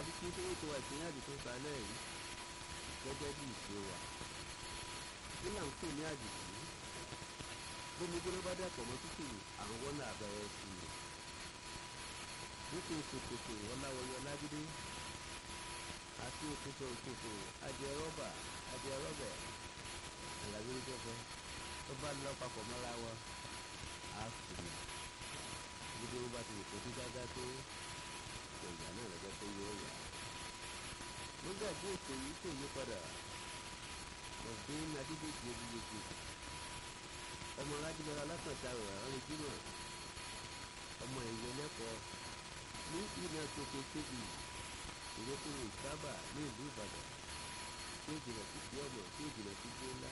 fi kí sórí ètò wa ìpínlẹ̀ àdìsó sálẹ̀ yìí gẹ́gẹ́ bí ìṣe wa kí là ń pè ní àdìsí bómi gbóná bá dàpọ̀ mọ́ tútù àwọn wọ́n náà bẹ̀rẹ̀ sí i nítorí kòkòtò ọláwọyọ lágídé àti òkúta òkúta adìẹ rọ́bà adìẹ rọ́bà ìlàwé ìjọba tó bá lọ papọ̀ mọ́ra wọn á sùn gbogbo wọn bá ti rò kójú gágá tó ìgbà náà lọ́jọ́ tó yọ ọ̀yà. nígbà tí ètò yìí kò yí padà ọ̀gbìn adídèjì ojúlójú ọmọ aládìbọ̀lá alákàntà rẹ̀ ọ̀rẹ́ jùlọ ọmọ ìwé lẹ́kọ̀ọ́ ní ilẹ̀ tókè kébì ìrẹ́kùnrin sábà ní ìlú ìbàdàn tí ó jìnà sí ti ọmọ tí ó jìnà sí ti ńlá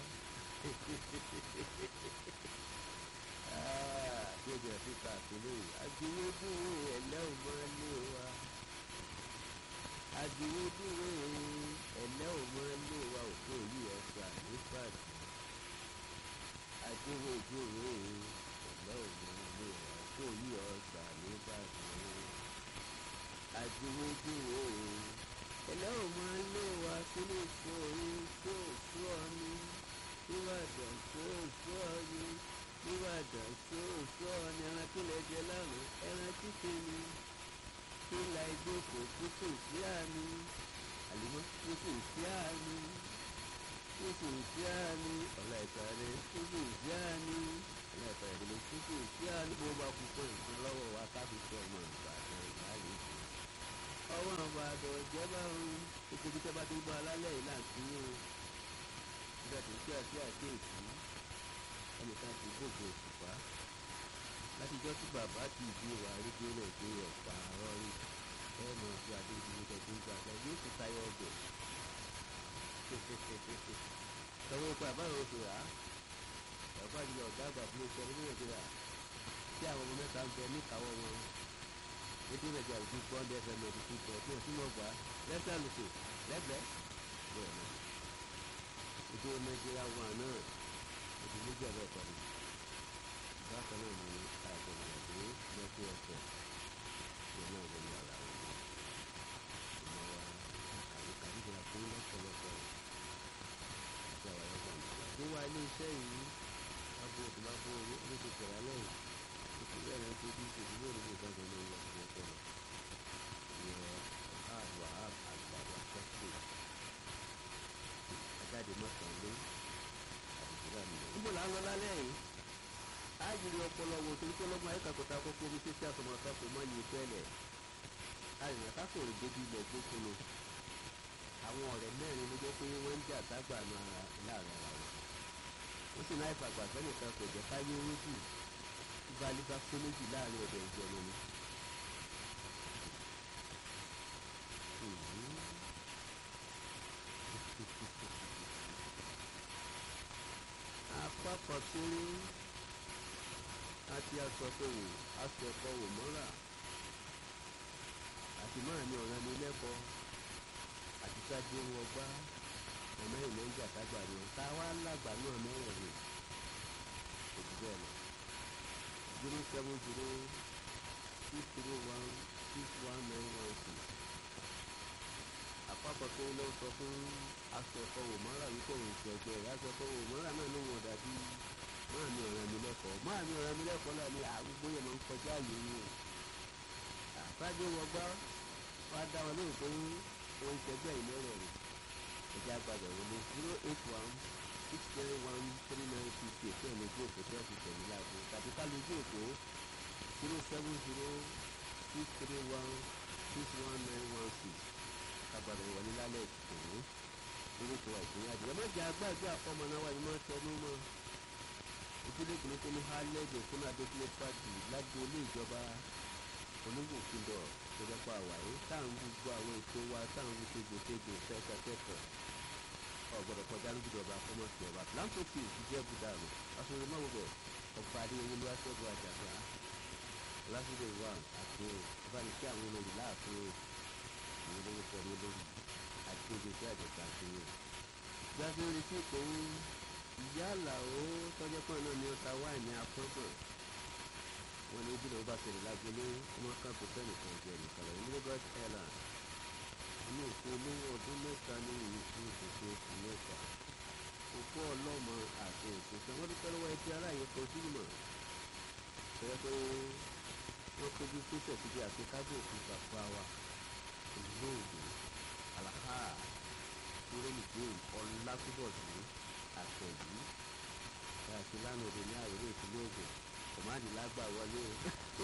tí ó jìnà sí ta àtúnlẹ̀ àdìwédúró ẹ̀lẹ́ ò máa lé wa àdìwédúró ẹ̀lẹ́ ò máa lé wa òkú yìí ọ̀sà ní pàdé àdìwédúró ẹ̀lẹ́ ò máa lé wa òkú yìí ọ̀sà ní pàdé àdìwédúró ẹ̀lẹ́ ò máa lé wa kílé ìfòrí tó sú ọ ní ìbàdàn tó sú ọ ní ìbàdàn tó sú ọ ní ẹran tó lè jẹ lánàá ẹran títí ni ìlà ìgbòkò tútù sí àmì àlùmọ́ tútù sí àmì tútù sí àmì ọ̀la ìtàrẹ́ tútù sí àmì ọ̀la ìtàrẹ́ tútù sí àmì bó bá kú pé nǹkan lọ́wọ́ wa káfí sí ọmọ ìbàdàn ìbáyé jù ọwọ́ ìbàdàn ìjọba ọ̀hún ìkejì tẹ́ bá ti gbọ́ alálẹ̀ yìí láti ní o nígbà tó ṣe àti àkéèsí ẹnìkan ti gbogbo òṣùpá látijọ́ tí bàbá ti ìdí ìwà àrígbé rẹ̀ gbé ọ̀pá rọrí ẹ mọ̀ sí adéjúmọ́ tẹ̀sí gbà lọ yóò ti tayọ ọbẹ̀ tọwọ́ ipò àbáyọ oṣù rà á bàbá àdìyẹ ọ̀gá àgbà fún oṣù ọdún méjì rà tí àwọn ọmọ mẹ́ta ń bẹ níkàwọ́ wọn ètò ìrẹ̀jà òkú pọ́ńdé fm ẹ̀dí tó tọ̀ tí wọ́n sì mọ̀ gbà lẹ́sẹ̀ lùkù lẹ́gbẹ̀ẹ́ bẹ́ẹ̀ náà ètò nàìjíríà wà náà ètò méjì ọ̀bẹ pẹ̀lú bákan náà ni àgbẹ̀wò àgbẹ̀ lẹ́kọ̀ọ́ ẹ̀fẹ̀ ìyẹn náà wọlé ara wọn ni ìmọ̀ wa àríkàríkà fún lọ́pọ̀lọpọ̀ àti àwọn ẹ̀fọ́ ìjọba. tó wá ilé iṣẹ́ yìí abo òtún bó owó ló ti tẹ̀lé lẹ́yìn ìpínlẹ̀ rẹ̀ tó bí ìṣèlú yóò nílò ìdájọ́ ní ìwà ìwà ọpọlọ ìyẹn àwà àgbàdo akẹ́kọ̀ọ́ ajáde mọ́kànlé àdìgbò àmì. níbo là ń lọ lálẹ́ yìí ájìrì ọpọlọ wo torí pé ọlọ́gbọ́n ayékàkọ́ta kókó omi títí àtọmọ̀tà kò mọ́ yìí tẹ́lẹ̀ àrìnà kákòrò débi ilẹ̀ gbókòló àwọn ọ̀rẹ́ mẹ́rin ló jẹ́ pé wọ́n ń jà ságbà láàrin ara wọn wọ́n sì náà ìfàgbà sẹ́nìkan kò jẹ́ káyé owó jù tí baálé bá pé méjì láàrin ọ̀dọ̀ ìjọba ni. apapọ̀ sórí àti asọ̀tòwò asọ̀kọ̀wò mọ́ra àti máa ní ọ̀ràn mi lẹ́kọ̀ọ́ àti sáájú wọn gbá ọmọ ìlú ń jà tágbà ni ká wá lágbà náà mẹ́rẹ̀ẹ̀rin òjì bẹ́ẹ̀ lọ zero seven zero six zero one six one nine one six àpapọ̀ tó lọ sọ fún asọ̀kọ̀wò mọ́ra yìí kò ń ṣẹ̀jẹ̀ rẹ̀ asọ̀kọ̀wò mọ́ra náà ló wọ̀n dàbí máa mi ọ̀ràn mi lẹ́kọ̀ọ́ máa mi ọ̀ràn mi lẹ́kọ̀ọ́ náà ni àgbogbo yẹn máa ń kọjá yìí ni o àtàgé wọgbá wá dá wọn lóhùn pé òun ṣẹgbẹ́ ìlẹ́rẹ̀ rẹ̀ ẹ̀jẹ̀ àgbàdo wọlé zero eight one six zero one three nine six eight ẹ̀ lójú òkú tẹ́ fi tẹ̀lé láàbò tàbí ká lójú òkú zero seven zero six three one six one nine one six àgbàdo wọlé lálẹ́ ìtòwó orúkọ ìpínyà jẹ́ má jẹ́ àgbàdo àfọmọ náà wáyé má tẹnu mọ́ ìpínlẹ̀ ìpínlẹ̀ tó ní hálẹ́dẹ̀ fún adókòlè pàdé lágbo ilé ìjọba onígbòkúndọ̀ tó dẹ́pọ̀ àwáyé táwọn gbogbo àwọn ètò wa táwọn fi tegbòtegbò fẹ́ẹ́kẹ́kẹ́kọ̀ọ́ ọ̀gbọ̀dọ̀ kọjá lójúdọ̀ba fọmọ́sí ọba láǹtọ́tì ìjẹ́ budàlù aṣọ́rẹ́ mọ́wọ́bẹ̀ ọ̀pá adéyẹwò ló wá sọ́dọ̀ àjàgbá lásìkò ìwà àti ìbánisẹ́ àwọn olórí láàfin ìwé lórúkọ ní lórí àti ìgbésẹ̀ àjẹsà àti ìwé. gbàgbé orí tí kò ń ìyá àlàó tọ́jọ́ pọ̀ náà ni ó ta wáìnì afọ́gbọ̀n wọn ní ìdílé ọba tẹ̀lé lágbélé ọmọ kan kò fẹ́ nìkan jẹ nìkan lọ ní Lagos Airlines inú òkú olówó ọdún mẹ́ta ní ìlú òkú oṣù mẹ́ta òkú ọlọ́mọ àti òkúta wọ́n dúpẹ́ lọ́wọ́ ẹtí aráàyè kojú mọ̀ ṣẹlẹ̀ pé wọ́n tóbi pésẹ̀ síbi àti kábò òkú bàbá wa olóògbé alaha kúrẹ́nìgbé ọ̀làkúbọ̀dé àtẹ̀yí àti lánàá òde ní àwòrán ìpínlẹ̀ Ògùn kòmáàdì lágbà wọlé o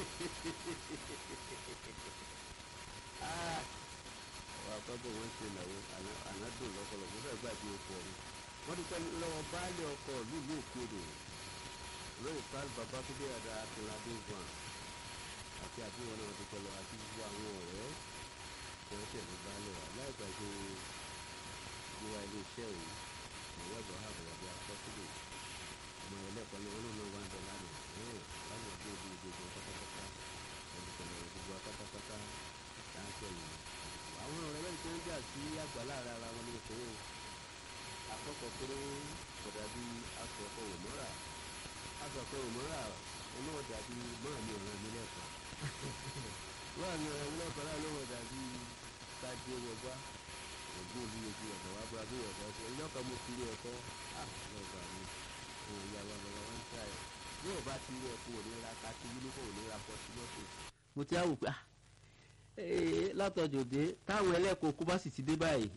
àwọn akọ́bọ̀ wọn ṣe ìnáwó ànádùn lọ́pọ̀lọpọ̀ fẹ́ gbàgbé oko ọ̀run wọ́n dúpẹ́ lọ́wọ́ baálé ọkọ̀ lùlù òkèdè lórí pàl babatunde àdá akínládé van àti àbúrò náà dúpẹ́ lọ àti gbogbo àwọn ọ̀rẹ́ tí wọ́n tẹ̀lé baálé wa láì gbàgbé ìwà ilé iṣẹ́ yìí ìwé ẹ̀bọ̀ àbọ̀wọ̀ bí akọ́sílẹ̀ ọmọ ẹlẹ́kọ̀ọ́ ni wọ́n náà wá ń bẹ̀ lánàá ẹ̀ẹ́n lánàá bí ojú gbogbo pátápátá ẹ̀dùnkọ̀ lọ́wọ́ gbogbo pátápátá láńpẹ́ yìí àwọn ọ̀rẹ́ lẹ́yìn tó ń jà sí àgbàlá ara ara wọn ní ìṣòro àkọ́kọ́ pé kò dàbí aṣọ ọkọ̀ òmọ́ra aṣọ ọkọ̀ òmọ́ra onáwó dàbí máa mi ọ̀ràn mi lẹ́kọ̀ọ́ máa mi ọ̀ràn mi lẹ́kọ̀ọ́ láì lówó dàbí kájí wọgbá ògbó olúyejú ọ̀dọ̀ wa bá bí ọ̀dọ̀ ọ̀sẹ̀ ẹ̀yìn ọkọ̀ mo fi rí ẹ̀kọ́ lọ́gbà mi òun ìyá wa bàbá wa ń ta ẹ̀ bí ò bá ti rí ẹ̀kọ́ òní ra ká ti yúnífọ̀ òní ra pọ̀ sí mọ́tò. mo ti á wò pé látọjọ́ dé táwọn ẹlẹ́kọ̀ọ́ kú bá sì ti dé báyìí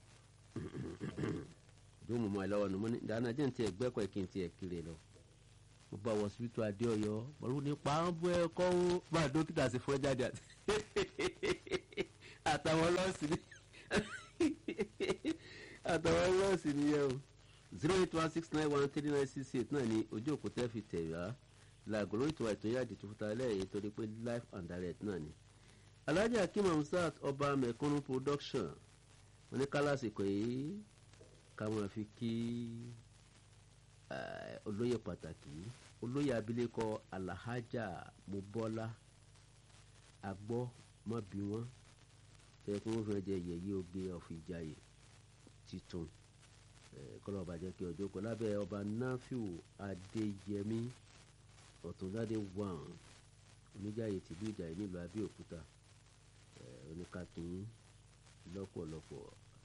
jó mọ̀mọ́ ẹ lọ́wọ́ ni mo ní dáná jẹ́ ní tiẹ̀ gbẹ́kọ̀ kí n tiẹ̀ kiri lọ mo bá wọ síbítù adéọyọ pẹ̀lú nípa ń bọ́ ẹ̀kọ́ ó bá dókítà sí fún ẹ jáde àtàwọn nọ́ọ̀sì ni àtàwọn nọ́ọ̀sì nìyẹn o zero eight one six nine one three nine six eight náà ni ojú òkú tẹ́ fi tẹ̀ wá làgò lórí ìtura ètò yáàdì tó fúta lẹ́yìn torí pé life and direct náà ni alhaji akeem hamsat ọba mẹ̀kúnnù production wọn ní kálásìkò yìí ká máa fi kí olóyè pàtàkì olóyè abilékọ alahajà mubọlá agbọ mọ bí wọn tẹ kí wọn fi jẹ yẹyẹ oge ọfìjàyè titun kọlọ ọba jẹ kí ọjọ́ kọ lábẹ́ ọba nafiu adéyẹmí ọ̀túnládé wàn oníjàyè tìlú ìjàyè nílùú abẹ́òkúta oníkàkín lọ́pọ̀lọpọ̀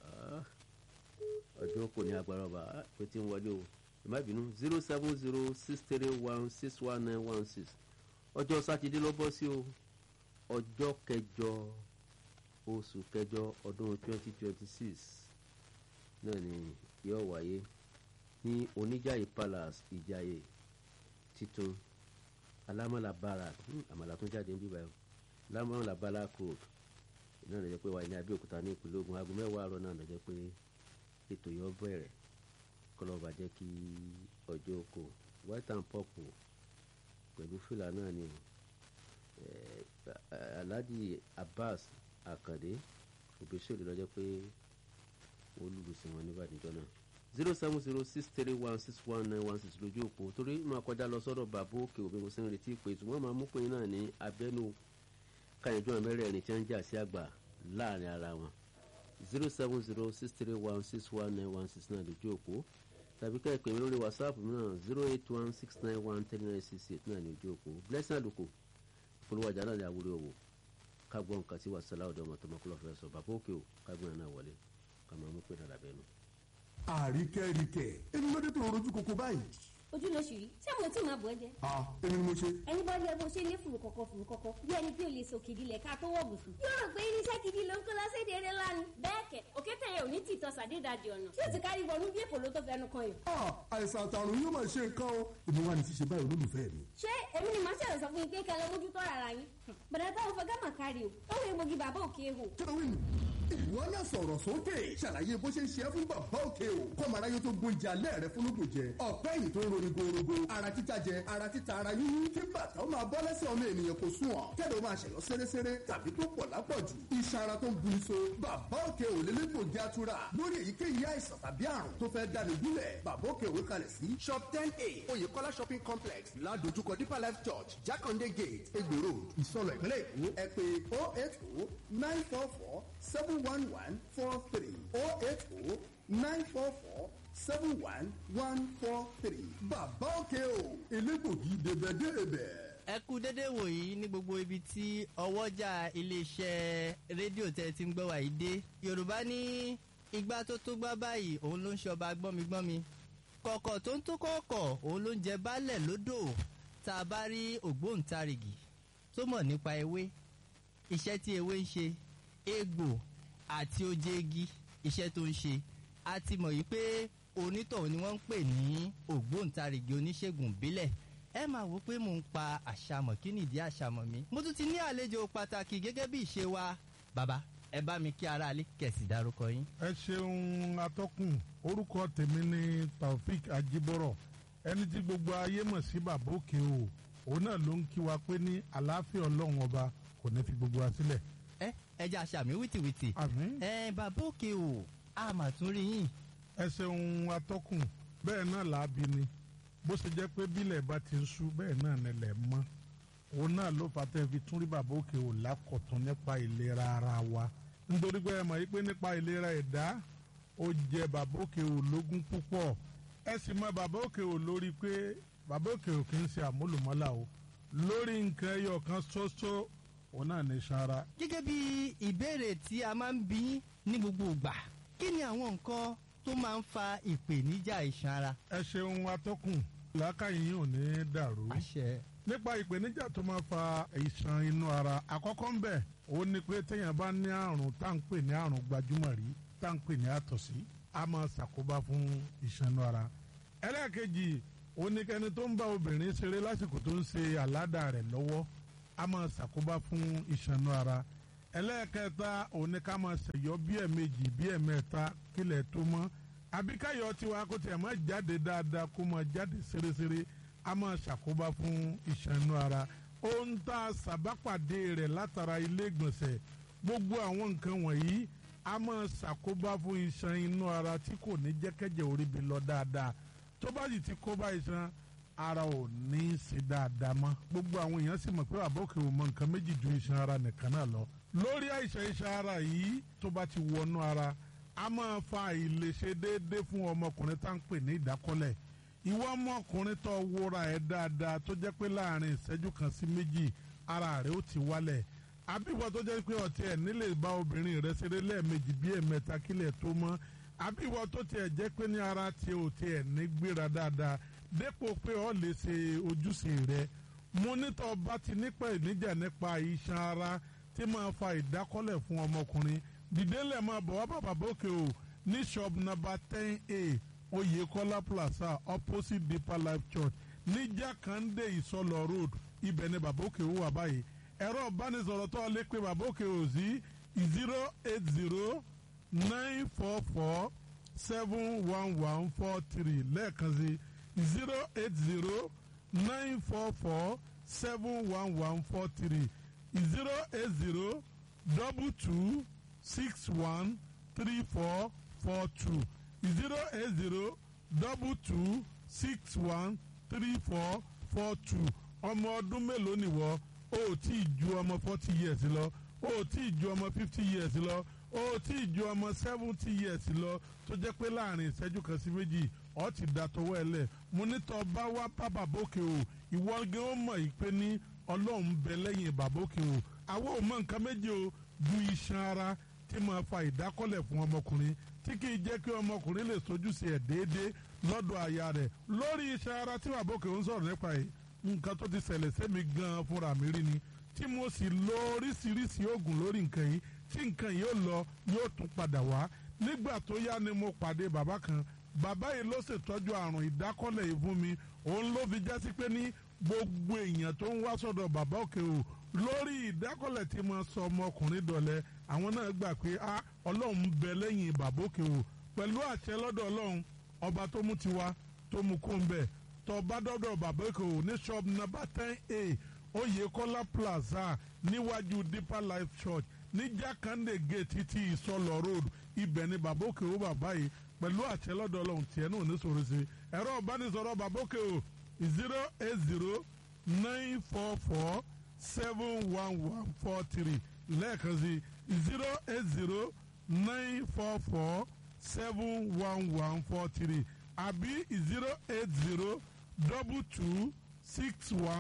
ọdún kò ní agbára ọba pé tí ń wọlé o ẹ má bínú zero seven zero six three one six one nine one six ọjọ́ sátidé ló bọ́ sí o ọjọ́ kẹjọ oṣù kẹjọ ọdún twenty twenty six náà ni yóò wáyé ní oníjàyè palace ìjàyè titun alámọ̀lá barak àmàlà tó jáde ń bíbá yìí alámọ̀lá barak road náà lọ jẹ́ pé wà ní abẹ́òkúta ní ìpínlẹ̀ Ògùn aago mẹ́wàá àárọ̀ náà lọ jẹ́ pé ètò yọ bẹ̀rẹ̀ kọlọ́ba jẹ́ kí ọjọ́ oko white and purple pẹ̀lú fìlà náà ni Alhaji Abbas Akande òbíṣèlú lọ jẹ́ pé olùlùsìn wọn níbàdíjọ́ náà zero seven zero six three one six one nine one six lójú òpó torí máa kọjá lọ sọ́dọ̀ bàbá òkè òbí mo sì ń retí pé ṣùgbọ́n máa mú pé náà ní abẹ́nú káyọ̀dún àmẹ́rẹ̀ẹ̀rin tí wọ́n ń jà sí àgbà láàrin ara wọn zero seven zero six three one six one nine one six náà lójú òpó tàbí ká ẹ pè mí lórí whatsapp náà zero eight one six nine one three nine six eight náà lójú òpó blessing àlùkò ìpolówó ọjà náà ní àwúrẹ́ òwò ká gbọ́ nǹkan tí wàsálà ọ̀dọ́ ọmọ tó mọ́ kúlọ̀ fẹ́ sọ bàbá òkè o ká gbọ́n náà wọlé ká máa mú pé náà làbẹ́ nu. àríkẹ́ríkẹ́ èmi ló dé tó rojú koko báyìí. ojú ló ṣì rí ṣé mo tí máa bọ̀ ẹ́ jẹ́. a èmi ni mo ṣe. ẹni bá yẹ bó ṣe ní fùrù kọ̀kọ̀ fùrù kọ̀kọ̀ bí ẹni tí ò lè sòkè ìdílẹ̀ ká tó wọ̀ bùsùn. yóò rò pé irinṣẹ́ gidi ló ń kó lọ́sẹ̀dẹ̀ eré lánàá. bẹ́ẹ̀ kẹ̀ òkété yẹn ò ní tìtọ́ sàdédàdì ọ̀nà tí ò ti kárí wọnú bí èkó ló tó fẹnu kan yìí. a àìsàn àtàrùn yóò máa ṣe nǹkan o èmi wà ní ti ṣe báyìí olólùfẹ́ mi. ṣé èmi ni màá ṣẹlẹ̀ sọ fún yín pé kẹlẹ́ mójútó ara yín. bẹ̀rẹ̀ táwọn fẹ́ gámà kárí o ó wọ egbògi bàbá òkè hò. kílówìn ìwọ náà sọ̀rọ̀ sókè ṣàlàyé bó ṣe ń ṣe é fún bàbá òkè o kọ́mọ aráyé tó gbóúnjẹ alẹ́ rẹ fún lóògùn jẹ ọ̀pẹ́ yìí tó ń roni gorogo ara títa jẹ ara títa ara yíyí kí bàtà ó máa bọ́ lẹ́sẹ̀ ọmọ ènìyàn kò sùn ọ̀ kẹ́lẹ́ ó máa ṣẹ̀yọ́ sẹ́rẹ́sẹ́rẹ́ tàbí tó pọ̀ lápọ̀jù iṣan ara tó ń bu iṣo bàbá òkè ò lè lẹ́gbògi atura lórí èyíkéyìí àìsàn tàbí àrùn tó fẹ́ dáni gúnlẹ̀ bàbá òkè òwe kalẹ̀ sí shop ten a oyèkọ́lá shopping complex ládojúkọ deeper life church jákàndé gate egbò road ìsọlọ ìpínlẹ̀ èkó ẹ pé oh eight oh nine four four seven one one four three oh eight oh nine four four seven one one four three. bàbá òkè o elégbògi dèbẹ̀dèbẹ̀. ẹ kú dédé wòyí ní gbogbo ibi tí ọwọ́jà iléeṣẹ́ rédíò tẹ́ ti ń gbọ́ wà yìí dé yorùbá ní igbá tó tó gbá báyìí òun ló ń ṣọba gbọ́migbọ́mi kọ̀kọ̀ tó ń tó kọ̀ọ̀kọ̀ òun ló ń jẹ baálẹ̀ lódò tá a bá rí ògbóǹtarìgì tó mọ̀ nípa ewé iṣẹ́ tí ewé ń ṣe egbò àti oje igi iṣẹ́ tó ń ṣe a ti mọ̀ yìí pé onítọ̀hún ni wọ́n ń pè ní ògbóǹtarìgì oníṣègùn ìbílẹ̀ ẹ máa wò pé mò ń pa àṣàmọ̀ kí nìdí àṣàmọ̀ mi mo tún ti ní àlejò pàtàkì gẹ́gẹ́ bí ìṣe wa bàbá ẹ bá mi kí aráalé kẹ̀sì dárúkọ yín. ẹ ṣeun atọ́kùn orúkọ tèmi ni taofik ajibọrọ ẹni tí gbogbo ayé mọ̀ sí bàbá òkè o òun náà ló ń kí wa pé ní àlàáfíà ọlọ́run ọba kò ní fi gbogbo wa sílẹ̀. ẹ ẹ jẹ́ àṣàmì wìtìwìtì. àmín. ẹ bàbá òkè o a mà tún rí yín. ẹ ṣeun atọ́kùn bẹ́ẹ̀ náà làábi ni bó ṣe jẹ́ pé bílẹ̀ bá ti ń sú bẹ́ẹ̀ náà nílẹ̀ mọ́ òun náà ló fà tẹ́ fi tún rí bàbá òkè ò lákọ̀tún nípa ìlera ara wa nítorí pé ẹ mọ̀ pé nípa ìlera ẹ̀dá ó jẹ bàbá òkè ò lógún púpọ̀ ẹ sì mọ bàbá òkè ò lórí pé bàbá òkè ò kì í ṣe àmúlùmọ́là o lórí nǹkan ẹyọ kan ṣoṣo òun náà ní sanra. gẹ́gẹ́ bí ìbéèrè tí a máa ń bí ní gbogbo ìgbà kí ni àwọn nǹkan tó máa ń fa ìpèníjà iṣan ara. ẹ ṣeun atọ́kùn làákàyè yìí ò ní dàrú. àṣẹ. nípa ìpèníjà tó máa fa ìṣàn inú ara àkọ́kọ́ ń bẹ̀ ó ní pé téèyàn bá ní àrùn tá à ń pè ní àrùn gbajúmọ̀ rí tá à ń pè ní àtọ̀sí a máa ṣàkóbá fún ìṣàn inú ara. ẹlẹ́ẹ̀kejì ó ní kẹ́ni tó ń bá obìnrin ṣeré lásìkò tó ń ṣe àládà rẹ̀ lọ́wọ́ a máa ṣàkóbá fún ìṣàn inú ara. ẹlẹ́ẹ̀kẹta ó ní ká máa ṣẹ̀yọ́ bí ẹ̀ẹ̀mejì bí ẹ̀ẹ̀mẹ́ta kílẹ̀ tó mọ́ àbíkáyọ̀ tiwa kó tiẹ̀ máa jáde dáadáa kó máa jáde ṣeréṣeré a máa ṣàkóbá fún iṣan inú ara ohun tá a ṣàbápàdé rẹ̀ látara ilé ìgbọ̀nsẹ̀ gbogbo àwọn nǹkan wọ̀nyí a máa ṣàkóbá fún iṣan inú ara tí kò ní jẹ́kẹ́jẹ́ orí bi lọ dáadáa tó bá sì ti kóbá iṣan ara ò ní í ṣe dáadáa mọ́ gbogbo àwọn èèyàn sì mọ̀ pé àbọ̀kẹ́ ò mọ nǹkan méjì ju iṣan ara nìkan náà lọ lórí àìsàn iṣan ara yìí tó bá ti wọnú ara a máa fa àìlèṣe déédéé fún ọmọkùnrin tá à ń pè ní ìdákọ́lẹ̀ ìwọ ọmọkùnrin tó wúra ẹ̀ dáadáa tó jẹ́ pé láàrin ìṣẹ́jú kan sí méjì ara rẹ̀ ó ti wálẹ̀ àbíwọ tó jẹ́ pé ọ̀tí ẹ̀ nílè bá obìnrin rẹ̀ ṣeré lẹ́ẹ̀mejì bí ẹ̀mẹ́ta kílẹ̀ tó mọ́ àbíwọ tó tiẹ̀ jẹ́ pé ní ara ti ò tiẹ̀ ní gbéra dáadáa dépò pé ọ lè ṣe ojúṣe rẹ̀ mo nítọ́ bá ti nípa ìníjà nípa iṣan ara tí máa fa ìdákọ́lẹ̀ fún ọmọkùnrin dìdélẹ̀ máa bọ̀ wá bàbá bókè o ní shop number ten a oyekola plaza opposite deeper life church ní jákàndé ìsọlọ road ibẹ̀ ni bàbá òkè ó wà báyìí ẹ̀rọ ìbánisọ̀rọ̀ tó lè pe bàbá òkè ó sí zero eight zero nine four four seven one one four three lẹ́ẹ̀kan sí zero eight zero nine four four seven one one four three zero eight zero double two six one three four four two zero eight zero double two six one three four four two ọmọ ọdún mélòó nìwọ o ò tí ì ju ọmọ forty years lọ o ò tí ì ju ọmọ fifty years lọ o ò tí ì ju ọmọ seventy years lọ tó jẹ́ pé láàrin ìṣẹ́jú kan sí méjì ọ ti da tọwọ́ ẹ lẹ̀ mo ní tọ́ bá wá bá bàbókè o ìwọ gẹ́ ó mọ̀ yìí pé ní ọlọ́run bẹ lẹ́yìn bàbókè o àwọn ò mọ nǹkan méje o ju iṣan ara tí máa fa ìdákọ́lẹ̀ fún ọmọkùnrin tí kì í jẹ́ kí ọmọkùnrin lè sojúṣe ẹ̀ déédéé lọ́dọ̀ aya rẹ̀ lórí iṣan ara tí bàbókè ń sọ̀rọ̀ nípa yìí nǹkan tó ti ṣẹlẹ̀ sẹ́mi gan-an fúnra mi rí ni tí mo sì lo oríṣiríṣi oògùn lórí nǹkan yìí tí nǹkan yìí ó lọ yóò tún padà wá nígbà tó yá ni mo pàdé bàbá kan bàbá yìí ló ṣètọ́jú àrùn ìdákọ́lẹ̀ yìí fún mi òun ló fi jásí pé ní gbogbo èèyàn tó ń wá sọ́dọ̀ bàbá òkè o lórí ìdákọ́lẹ̀ tí mo sọ ọmọkùnrin dọ̀lẹ́ àwọn náà gbà pé a ọlọ́run ń bẹ lẹ́yìn bàbá òkè o pẹ̀lú àṣẹ lọ́dọ̀ ọlọ́run ọba tó mú tiwa tó mú kó ń bẹ̀ tó bá dọ́dọ̀ bàbá òkè o ní shop number ten a oyekola plaza níwájú deeper life church ní jákàndé gate ti ìsọlọ road ibẹ̀ ni bàbá òkè o bàbá yìí pẹ̀lú àṣẹ lọ́dọ̀ ọlọ́run tiẹ̀ náà ní sọ̀rọ̀ sí ẹ̀rọ ìbánisọ̀rọ̀ bàbá òkè o zero eight zero nine four four seven one one four three lẹ́ẹ̀kan sí zero eight zero nine four four seven one one four three àbí zero eight zero double two six one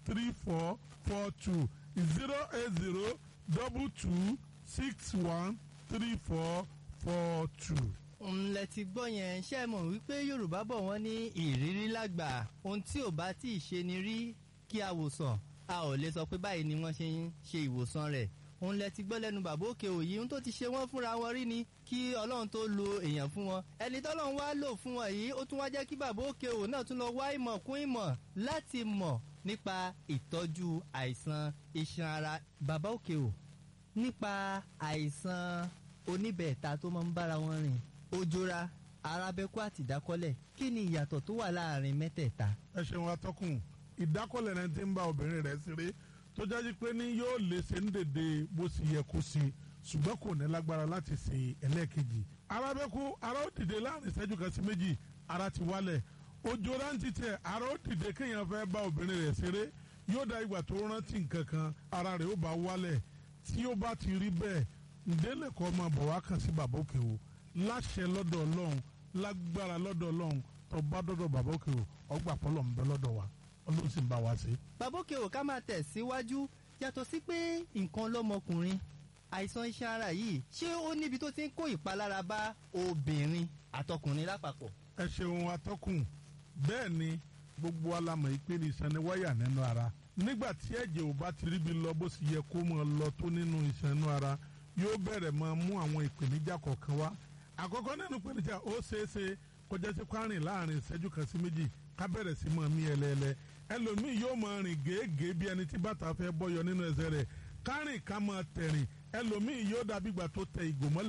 three four four two zero eight zero double two six one three four four two. ńlẹ̀ ti gbọ́ yẹn ṣe é mọ̀ wípé yorùbá bọ̀ wọ́n ní ìrírí lágbà ohun tí ò bá tí ì ṣe ni rí kí a wò sàn a ò lè sọ pé báyìí ni wọ́n ṣe ń ṣe ìwòsàn rẹ̀ òun lẹ ti gbọ́ lẹ́nu bàbá òkè òyì ohun tó ti ṣe wọ́n fúnra wọn rí ni kí ọlọ́run tó lo èèyàn fún wọn ẹni tọ́lọ́run wá lò fún wọn yìí ó tún wá jẹ́ kí bàbá òkè òwò náà tún lọ wá ìmọ̀ kún ìmọ̀ láti mọ̀ nípa ìtọ́jú àìsàn iṣan ara bàbá òkè òwò nípa àìsàn oníbẹ̀ẹ̀ta tó máa ń bára wọn rìn ojora arábẹ́kú àti ìdákọ́lẹ̀ kí ni ìyàtọ̀ tó wà láàrin mẹ́tẹ̀ẹ̀ta. ẹ ṣeun atọ́kùn ìdákọ́lẹ̀ rẹ ti ń bá obìnrin rẹ̀ ṣeré tó jáde pé ní yóò lè ṣe ń dèdè bó ṣe yẹ kó ṣe ṣùgbọ́n kò ní lágbára láti ṣe ẹlẹ́ẹ̀kejì arábẹ́kú ara ó dìde láàrin ìṣẹ́jú kan sí méjì ara ti wálẹ̀ ojora ń ti tẹ̀ ara ó dìde kéèyàn fẹ́ bá obìnrin rẹ̀ ṣeré yóò da ìgbà tó rántí nǹkan kan ara rẹ̀ ó bá wálẹ̀ tí ó bá ti rí bẹ́ẹ̀ ǹdẹ́lẹ̀ kọ́ máa bọ̀ wá kàn sí bàbá òkè o láṣẹ lọ́dọ̀ ọlọ́run lágbára lọ́dọ̀ ọlọ́run tó bá dọ́dọ̀ bàbá òkè o ọgbà pọ́lọ̀ ń bẹ lọ́dọ̀ wa ọlọ́run sì ń bá wa ṣe. bàbá òkè òwò ká máa tẹ̀ síwájú yàtọ̀ sí pé nǹkan lọ́mọkùnrin àìsàn iṣan ara yìí ṣé ó níbi tó ti ń kó ìpalára bá obìnrin àtọkùnrin lápapọ̀. ẹ ṣeun atọ́kùn bẹ́ẹ̀ ni gbogbo alamọ̀ yìí pé ní iṣan ni wáyà nínú ara nígbà tí ẹ̀jẹ̀ ò bá ti ríbi lọ bó sì yẹ kó máa lọ tó nínú iṣan inú ara yóò bẹ̀rẹ̀ máa mú àwọn ìpèníjà kọ̀ọ̀kan wá àkọ́kọ́ nínú ìpèníjà ó ṣeéṣe kọjá sí kwárìn láàrin ìṣẹ́jú kan sí méjì ká bẹ̀rẹ̀ sí máa mí ẹlẹ́ẹ̀lẹ́ ẹlòmíì yóò máa rìn gèégèé bí ẹni tí bàtà fẹ́ bọ́yọ nínú ẹsẹ̀ rẹ̀ kárìn ká máa tẹ̀rìn ẹlòmíì yóò dàbí ìgbà tó tẹ ìgò mọ́lẹ̀